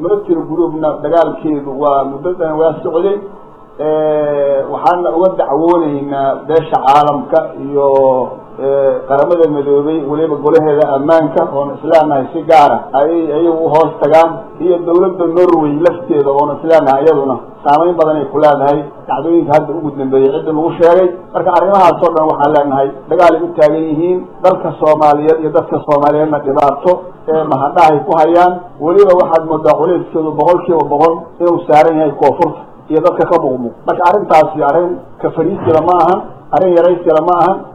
military groupna dagaalkeedu waa muddadan waa socday waxaana uga dacwooneynaa beesha caalamka iyo qaramada midoobay weliba golaheeda ammaanka oona isleenahay si gaara ayay ayagu uhoos tagaan iyo dawladda norway lafteeda oona isleenahay iyaduna saameyn badan ay ku leedahay dacdooyinka hadda ugu dambeeyey cidda lagu sheegay marka arrimahaas oo dhan waxaan leenahay dagaal ay u taagan yihiin dalka soomaaliyeed iyo dadka soomaaliyeedna dhibaato ee mahadhahay ku hayaan weliba waxaad moodaa culeyskeedu boqol kiiba boqol inuu saaran yahay koonfurta iyo dadka ka muqmuq marka arrintaasi arrin ka fariisila ma ahan arrin yaraysila ma ahan